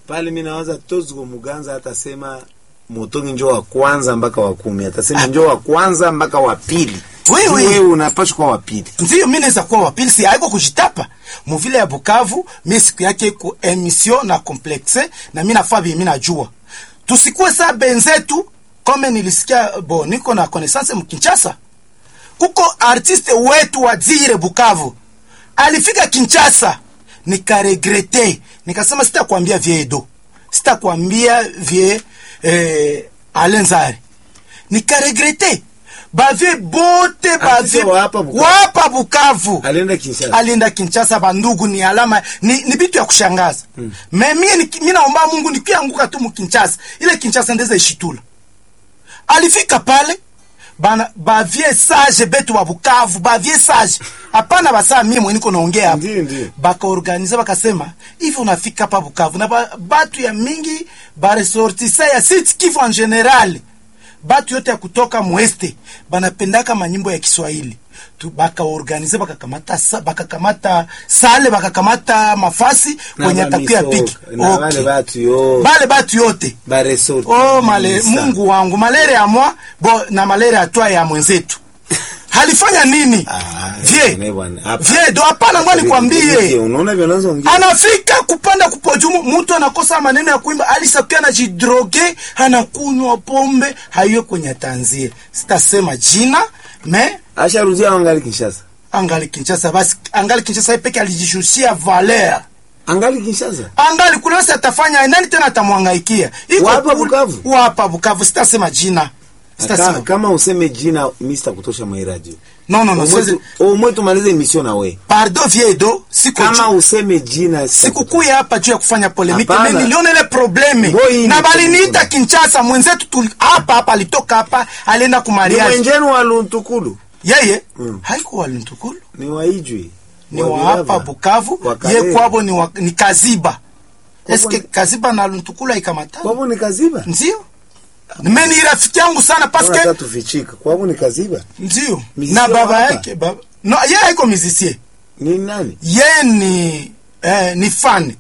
pale mi nawaza tozgo muganza atasema motongi njo wa kwanza mpaka wa kumi atasema njo wa kwanza mpaka wa pili Wewe. wewe unapashwa kuwa wa pili ndio mi naweza kuwa wapili si haiko kujitapa muvile ya bukavu mi siku yake ku emission na complexe na mi nafaa vye mi najua tusikuwe saa benzetu kome nilisikia bo niko na connaissance mkinchasa kuko artiste wetu wa dzire bukavu alifika kinchasa nikaregrete nikasema sitakwambia vie edo sitakwambia vie eh, alenzari nikaregrete bavie bote bavie wa hapa Bukavu. wapa bukavu alienda Kinshasa alienda kinchasa bandugu ni alama ni, ni bitu ya kushangaza mm. me mie ni- mi naomba mungu nikianguka tu mukinchasa ile kinchasa ndeza ishitula alifika pale bana bavie sage betu wa bukavu bavie sage hapana basaa mie mweniko naongea hapa Ndiyo, ndiyo. bakaorganize bakasema hivi unafika hapa bukavu na ba, batu ya mingi baresortisa ya sit kivu en general batu yote ya kutoka mweste banapendaka manyimbo ya kiswahili Tu- bakaorganize bakakamata sa- bakakamata sale bakakamata mafasi Na kwenye atakuya bamisoka, piki na wale okay. batu yo bale batu yote baresort oh, male, mungu wangu malere ya mwa bo na malere ya twa ya mwenzetu halifanya nini Ah, vie ne bwana, hapa. vie do hapana ngwa nikwambie unaona vile unazoongea anafika kupanda kupojumu mtu anakosa maneno ya kuimba alisakia anajidroge anakunywa pombe haiyo kwenye tanzie sitasema jina me asharudia angali Kinshasa angali kinchasa basi angali kinchasa yeye peke alijishushia valer angali Kinshasa angali kule basi atafanya nani tena atamwangaikia Iko Wapa kule- Bukavu? wapa bukavu sitasema jina Ka, sitasema kama useme jina Mr kutosha mwa hii radio no no no siwezi- umwe tumalize emission na we pardon viedo siko kama ju- useme jina sikukuya hapa juu ya kufanya polemike Hapana. me niliona ile probleme Ngoi na ni baliniita probleme. kinchasa mwenzetu tuli- hapa hapa alitoka hapa alienda ni kumariaji mwenjenu wa Luntukulu yeye Mm. haiko walintukulu ni waijwi ni wa hapa bukavu Wa ye Kalemi. kwabo ni, wa, ni kaziba eske ni- kaziba na luntukulu aikamata kwavo ni kaziba ndio me ni rafiki yangu sana paske Unataka tufichika kwavo ni kaziba ndio Musicien na wa baba hapa? yake baba no ye haiko mizisie ni nani ye ni eh, ni fane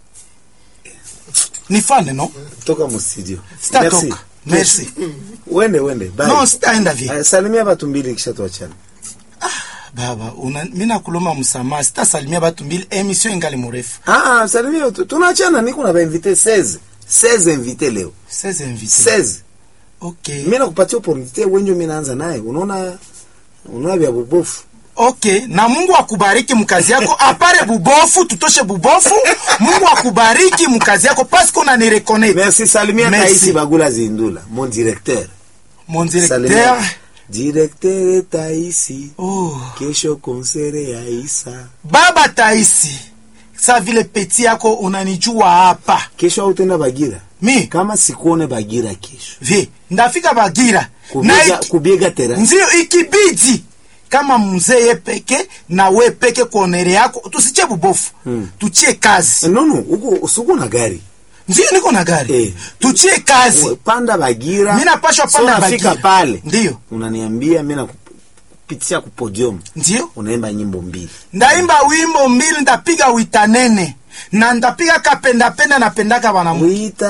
ni fane no toka mustudio sitatoka merci wende wende bye. no sitaenda vie Aya, salimia batu mbili kisha tuachane baba una, mi nakuloma msamaha sitasalimia batu mbili emission ingali murefu ah, salimia tu- tunaachana niko na bainvite 16 16 invite leo 16 invité 16 okay mi nakupatia opportunite wenjo mi naanza naye unaona unaona vya bubofu okay na mungu akubariki mkazi yako apare bubofu tutoshe bubofu mungu akubariki mkazi yako paske unanireconnaitre merci salimia Merci. taisi bagula zindula mon directeur mon directeur Salimia. directeur taisi oh. kesho konsere ya isa baba taisi sa vile peti yako unanijua hapa kesho autenda bagira mi kama sikuone bagira kesho vi ndafika bagira na kubiega, iki- kubiega tera ndio ikibidi kama mzee ye peke na we peke kuonere yako tusiche bubofu Hmm. tuchie kazi nono uko usuko na gari ndio niko na gari Eh. tuchie kazi Uwe, panda bagira mi napashwa So panda nafika bagira pale ndio unaniambia mi nakupitia ku podium ndio unaimba nyimbo mbili ndaimba wimbo mbili ndapiga witanene na ndapiga kapendapenda napendaka banamu wita